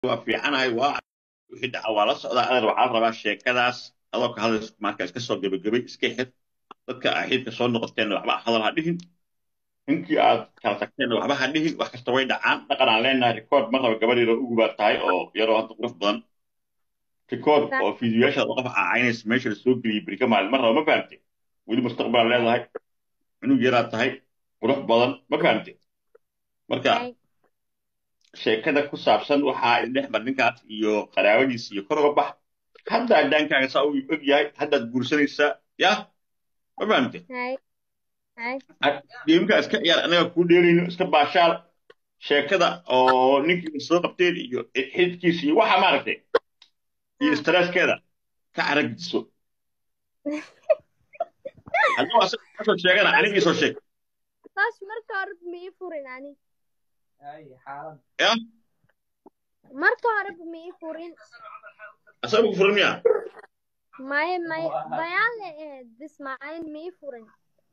waa fiicanahay waa wixii dhaca waa la socdaa adeer waxaa la rabaa sheekadaas adoo ka hadlayso marka iska soo gebagabay iska xir dadka aa xidka soo noqoteenna waxba hadal ha dhihin ninkii aad kala tagteenna waxba ha dhihin wax kasta way dhacaan dhaqan aan leenahay record mar raba gabadh yaroo ugu baa tahay oo yaroo hadda qurux badan record oo fiidiyoyaashaad qof caacaynaysa meesha la soo geliyay beri ka maalin mar raba ma fahamte weli mustaqbal leedahay cunug yaraad tahay qurux badan ma fahamte marka sheekada ku saabsan waxaa idhex mar ninkaas iyo qaraabadiis iyo kor uga bax hadda adaankaaga saa uu og yahay haddaad guursanaysaa ya ma fahamte geemka iska ciyaar anaga kuu dheerayno iska baashaal sheekada oo ninkii soo qabteen iyo xidkiisa iyo waxa maaragtay iyo stresskeeda ka caragiso hadduu asaga kasoo sheegana anigii soo sheeg taas marka hore ma ii furin ani ya marka hore ma ii furin asaga ku furan miya maye maye bayaan le ahayd bismaaciil ma ii furin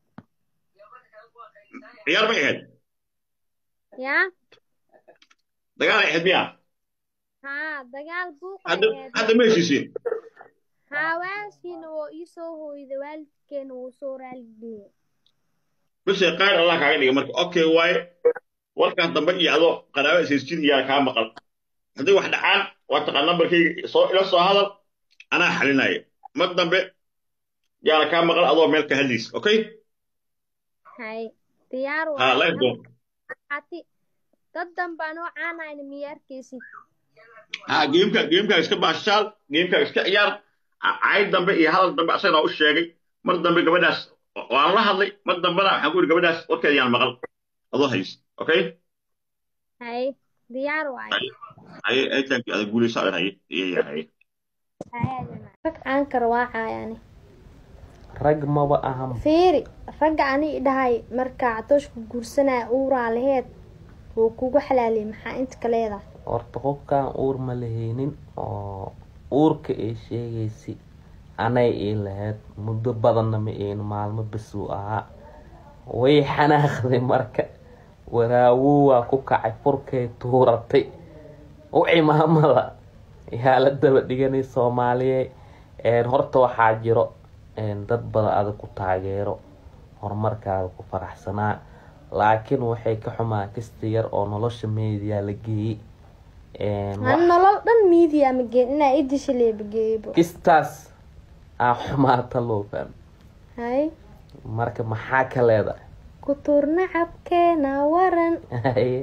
ciyaar may ahayd yaa dagaal ay ahayd miya haa dagaal buuqa hadda ahayd hadda ma heshiisiin haa waalidkiina waa ii soo hooyda waalidkeena wuu soo raaligeliyey bise qaar allah kaaga dhiga marka okay waaye warkaas dambe iyo adoo qaraaba ishaysjid iyaa kaa maqal haddii wax dhacaan waa taqaan nambarkayga soo ila soo hadal anaa xalinaya mar dambe yaana kaa maqal adoo meel ka hadlaysa okay hay diyaar ha waa life doon ati dad dambaa noo caanayna miya arkaysid ha geemka geemkaaga iska baashaal geemkaaga iska ciyaar cayd dambe iyo hadal dambe asagana u sheegay mar dambe gabadhaas waan la hadlay mar dambena waxaan ku yidhi gabadhaas warkeeda yaan maqal adoo hays okay hay diyaar waaye haye aytankii adag guulaysa adan haye iyo haye rag caankar waa caayani rag maba ahan fiiri ragga ani dhahay markaa catooshka guursanaya uuraa laheed wuu kugu xalaaliyay maxaa inta ka leedahay horta qofkan uur ma lahaynin oo uurka ay sheegaysi anay ii lahayd muddo badanna ma iin maalmo basuu ahaa way xanaaqday marka waraawowaa ku kacay furkay tuuratay u cimaamada yaa la daba dhiganay soomaaliye horta waxaa jiro dad badan adag ku taageero horumarkaada ku faraxsanaa laakiin waxay ka xumaa kasta yar oo nolosha meediya la geeyey an nolol dhan miidiya ma geen inaa i disha leebageeybo kistaas aa xumaata loo fahmo hay marka maxaa ka leedahay ku tuurna cabkeena waran Haye,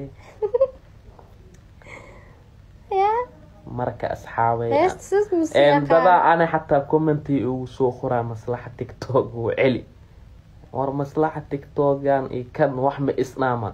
ya marka asxaabay heesta sis dadaa musiiqa ana xataa commenti ugu soo qoraa maslaxa tiktok wuu celi war maslaxa tiktokan iyo kan wax ma isnaama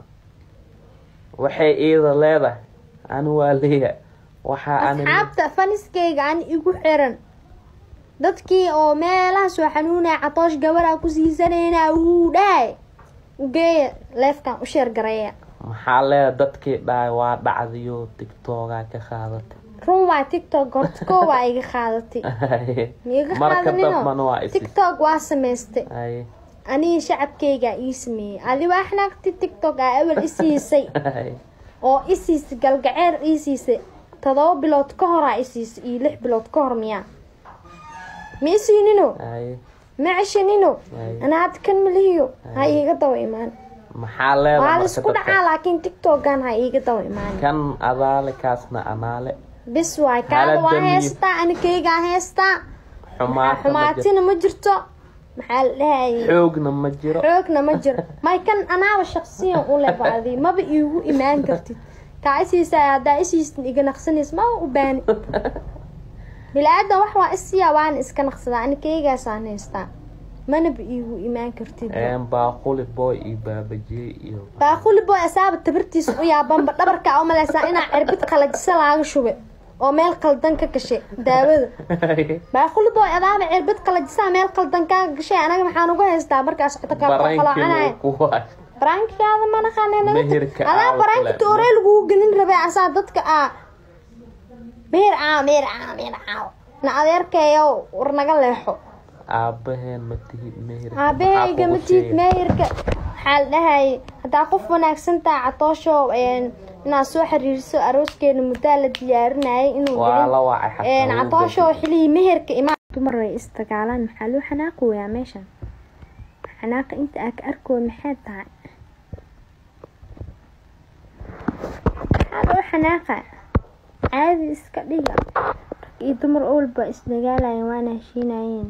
waxay iida leedahay ani waa leeya waxaa ani asxaabta faniskayga ani igu xiran dadkii oo meelaha soo xanuunaya catoosh gabaraa ku siisanayna wuu dhahay ugeeya leefkan u sheer gareeya maxaa leedahay dadkii dhahay waa dhacdiyo tiktokaa ka qaadatay run waa tiktok horta koo waa iga qaadatay miiga marka dambana qaadanino waa isi tiktok waa samaystay Haye, aniga shacabkaygaa ii sameeyey adi waa xanaaqti tiktok aa awal i siisay haye. oo i siisay galgaceer ii siisay todoba bilood ka horaa i siisay iyo lix bilood ka hor miyaa ma i siinino Haye, ma ceshanino Ay. ana hadda kan malihiyo ha iiga daba imaan maxaa leedahay waa marka laisku dadka? dhacaa laakiin tiktokan ha iiga daba imaan kan adaale kaasna anaale bis waay kaada waa Xaaladda heestaa anikaygaa heestaa xumaata ma jirto xumaatina ma jirto maxaa la dhahayay xoogna ma jiro xoogna ma jiro may kan anaaba shaqsiyan u lebaadi maba iigu imaan kartid kaa isiisa haddaa isiistin iga naqsanays maba u baani bilaadan wax waa isiyaa waana iska naqsadaa anikaygaasaan haystaa manaba iigu imaan kartid Een, baaquli boy iyo baabajiye iyo baaquli boy asaaba tabartiisa u yaabanba dhabarkaa u malaysaa inaa cirbid qalajisa laaga shube oo meel qaldan ka gashay daawada baaquli boy adaaba cirbid qalajisaa meel qaldan kaa gashay anaga maxaan uga haystaa markaas cota kaa qaloocanaya barankii ku waay barankigaada ma naqaaneen Meherka adaa aaw baranki kule. tooree lagugu gelin rabay asaa dadka aa meher caaw meher caaw meher caaw na adeerkeeyo war naga leexo aabaheen ma tihid meher aabahayga ma tiid meherka waxaa la dhahayay haddaa qof wanaagsan taha catoosho inaad soo xiriiriso arooskeena muddaa la diyaarinayay inuu waa dhicin. la wacay Een, xataa catoosho xilligii meherka imaan dumar way istagaalaan maxaa loo xanaaqi wayaa meeshan xanaaqa inta aa ka arkooy maxay tahay maxaa loo xanaaqa caadi iska dhiga rag iyo dumar owlba isdagaalayeen waana heshiinayeen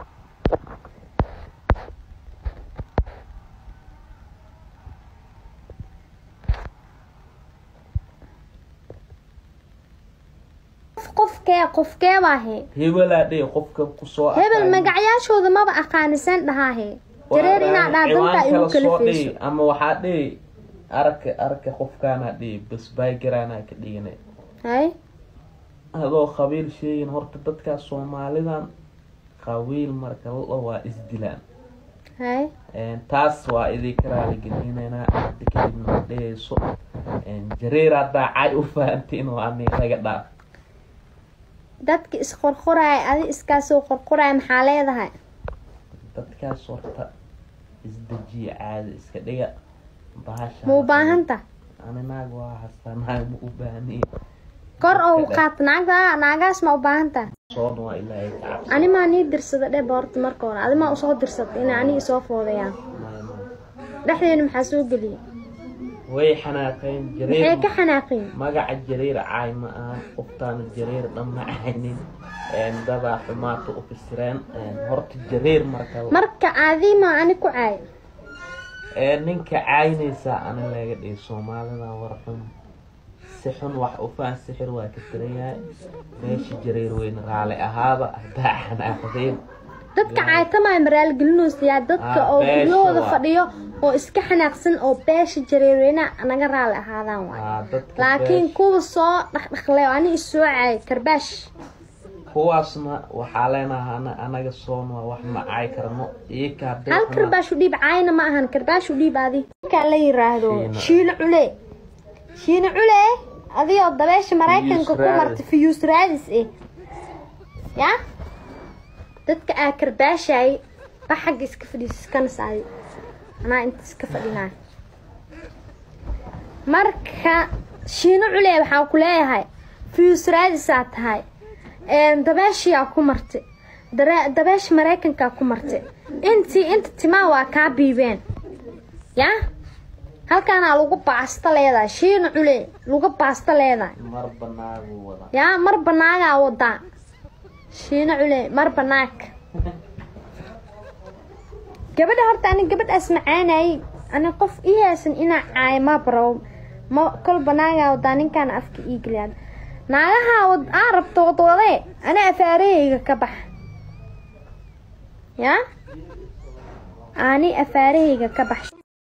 Qof- qofkee qofkee baahe hebelaa dheh qofka kusoo hebel aqaani. magacyaashooda maba aqaanisan dhahaahe jareer inaa dhaa danta igu kala feyso ama waxaa dhihi arka arka qofkaana dhihi bas baygaraana ka dhigana hay adoo qabiil sheegin horta dadkaas soomaalidan qabiil marka la waa isdilaan hay Een, taas waa idinka raaligelinaynaa hadda kadibna ma dhehayso Een, jareer haddaa cay u fahantiin waa ani laga dhaaf dadka isqorqoraaya adi iskaasoo qorqoraaya maxaa leedahay dadkaas horta isdejiya caadi iska dhiga bahasha ma u baahanta ani naag waa hastaa naag ma u baahniye kor oo u qaat naagta naagaas ma u baahanta soon waa ilaahay ka cabsi ani maa nii dirsada dheh boorta marka hore adi maa usoo dirsata inay aniga isoo foodayaan Maya, maya. dhexdeena maxaa soo geliyay way xanaaqeen maxay jareer ka xanaaqeen magaca jareer caay ma ahan qoftaana jareer dhan ma caynin Een, dadaa xumaata u fasireen Een, horta jareer marka la- marka adi maa ani ku caay Een, ninka caynaysaa ani laga dhihi soomaalida war xun si xun wax u faan sixir waa ka tirayahay meesha jareer weyn raali ahaaba haddaa xanaaqdeen dadka caaytamaya maraalgelinoosayaa dadka Ah, oo beesha guryahooda waa. fadhiyo oo iska xanaaqsan oo beesha jareerweyna naga raali ahaadaan waay Waa dadka laakiin beesha- kuwa soo dhaqdhaqlay oo ani isoo caay karbaash kuwaasna waxaa leenahay ana- anaga soon waa wax ma caay karno iyaka hadday hal xuma- karbaash u dhiib caayna ma ahan karbaash u dhiib adi markaa la yiraahdo Shiino. shiino cule shiino cule adigoo dabeesha maraykanka ku raadis. martay fiyuus raadis eh ya dadka aa karbaashay ba xagga iska fadhiis iskana saayo anaa inta iska fadhinaa marka shiino cule waxaa ku leeyahay fiyuus raadisaa tahay Een, dabeeshiyaa ku martay Dare- dabeesha maraykankaa ku martay intii inta timaa waa kaa biibeen ya halkaanaa lagu baasta leedahay shiina cule lagu baasta leedahay mar banaagu wada ya mar banaagaa wadaa shiina cule mar banaag gabadha horta ani gabadhaas macaanayay ani qof ii haysan inaa caay ma baro ma kol banaagaa wadaa ninkaan afka ii geliyaa naagaha wad aa rabto wadwadee ani afaarahayga ka bax ya ani afaarahayga ka bax